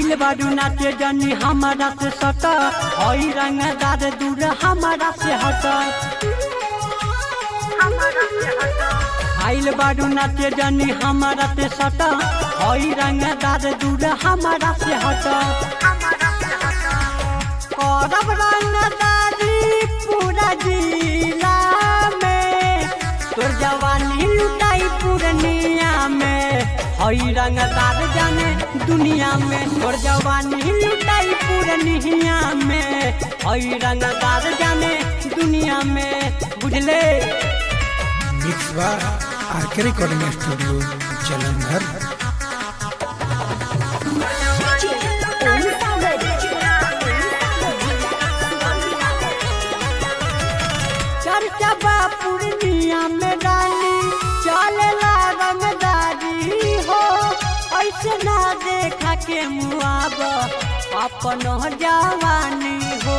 आइल बारू नाचे जनी हमारा से सट हई रंगदार दूर हमारा से हट आइल बारू नाचे जनी हमारा से सट हई रंगदार दूर हमारा से हट करब रंगदारी पूरा जिला में तोर जवानी लुटाई पूर्णिया में हई रंगदार जाने दुनिया में तोर जवानी लुटाई पूर्णिया में हई रंगदार जाने दुनिया में बुझले मिक्स बा आरके रिकॉर्डिंग स्टूडियो जलंधर चर्चा बा पूर्णिया में डाली चलेला रंगदारी हो ऐसे ना देखा के मुआब अपन जवानी हो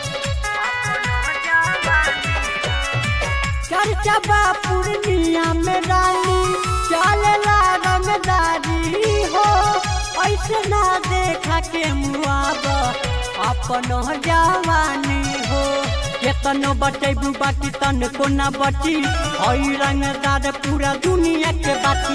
चर्चा बा पूर्णिया में डाली चलेला रंगदारी हो ऐसे ना देखा के मुआब अपन जवानी हो केतनो बचेबू बाटी तन को ना बची हई रंगदार पूरा दुनिया के बाटी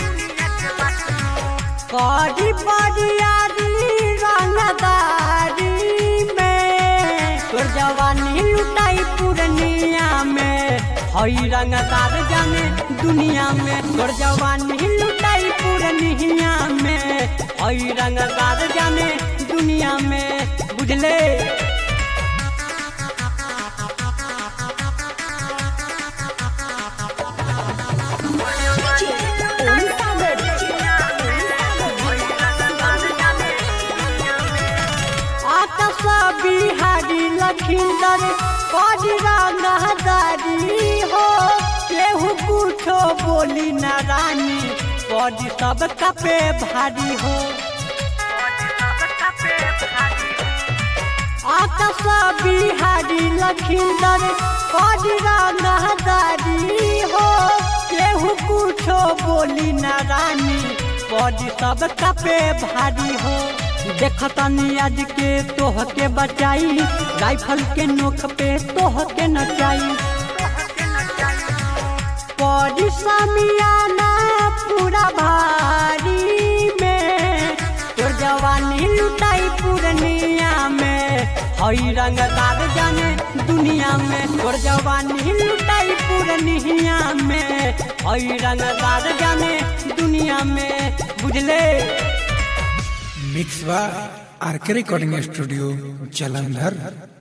करी बरियारी रंगदारी में तोर जवानी लुटाई पूर्णिया में हई रंगदार जाने दुनिया में तोर जवानी लुटाई पूर्णिया में हई रंगदार जाने दुनिया में बुझले आकाश बिहारी लखींदर कजरा नहदारी हो केहू कुछो बोली न रानी कज सब कपे भारी हो आकाश बिहारी लखींदर कजरा नहदारी हो केहू कुछो बोली न रानी कज सब कपे भारी हो देखतनी आज के तोह के बचाई राइफल के नोक पे तोह के नचाई परी समियाना पूरा भारी में तोर जवानी लुटाई पूर्णिया में हई रंगदार जाने दुनिया में तोर जवानी लुटाई पूर्णिया में हई रंगदार जाने दुनिया में बुझले मिक्स बा आरके रिकॉर्डिंग स्टूडियो जलंधर